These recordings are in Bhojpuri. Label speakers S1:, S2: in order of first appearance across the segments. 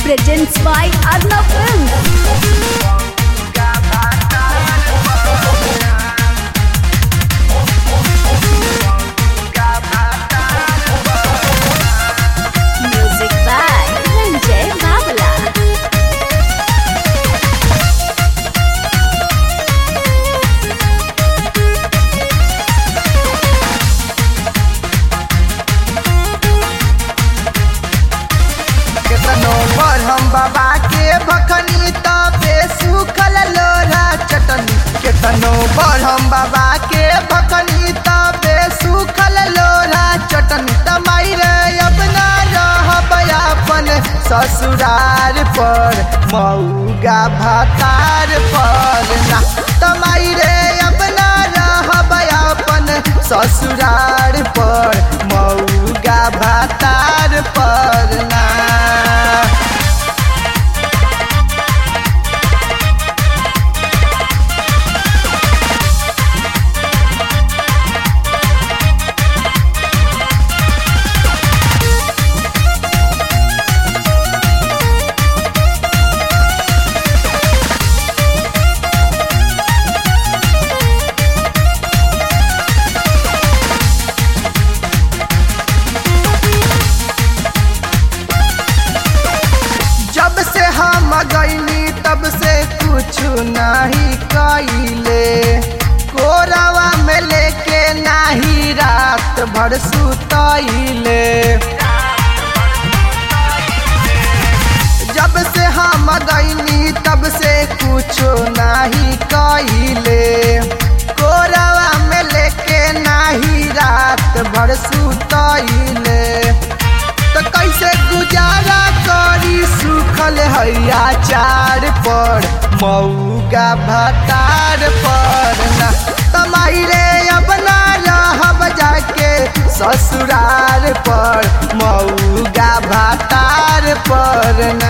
S1: presents by Arnav Films. Music by Ranjay Babala.
S2: केतनो पर हम बाबा के भखनी तबे सुखल लोरा चटनी केतनो पर हम बाबा के भखनी तबे सुखल लोरा चटनी तमाई रे अब ना रहब अपन ससुरार पर मऊगा भातार पर ना तमाई रे अब ना रहब अपन ससुरार पर मऊगा भातार पर ना जब से हम गईनी तब से कुछ नहीं कइले कोरावा में लेके नाही रात भर सुतइले जब से हम गईनी तब से कुछ नहीं कइले कोरावा में लेके नाही रात भर सुतइले तो कैसे गुजारा करी सुखल हैया चार पर मऊगा भतार पर ना तमाई रे अब ना रहब जाके ससुरार पर मऊगा भतार पर ना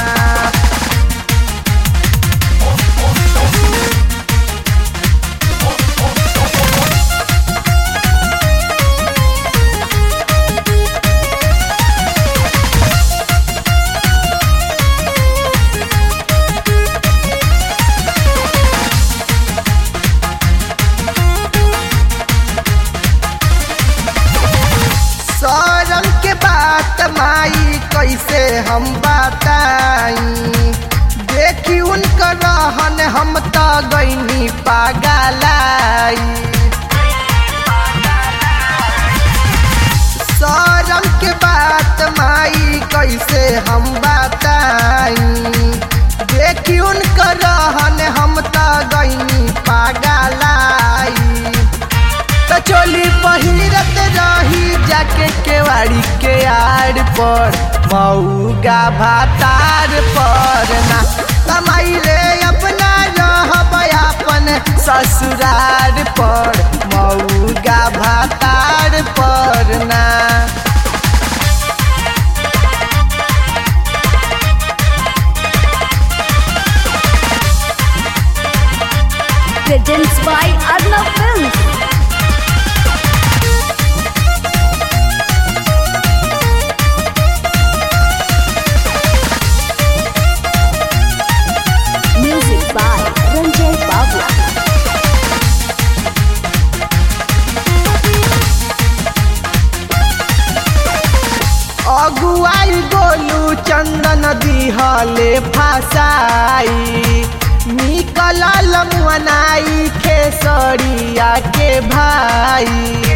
S2: शरम के बात माई कैसे हम बताई देखी उनकर रहन हम त गईनी पागलाई शरम के बात माई कैसे हम बताई देखी उनकर रहन हम त गईनी पागलाई त चोली पहिरत रही जाके केवाड़ी के आड़ पर मऊगा भातार पर ना कमाई रे अपना रहब अपन ससुरार पर मऊगा भातार पर ना
S1: Presents by Arnav Films. Music by Ranjay Babla.
S2: अगुआई गोलू चंदन दिहले फासाई निकलल मुअनाई खेसरिया के भाई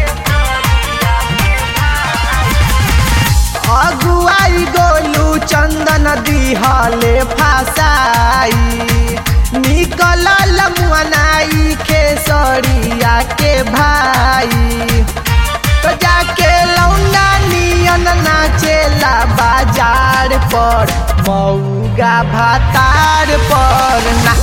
S2: अगुआई गोलू चंदन दिहले फासाई निकलल मुअनाई खेसरिया के भाई तो जाके लौंडा नियन नाचेला बाजार पर मऊगा भातार पर ना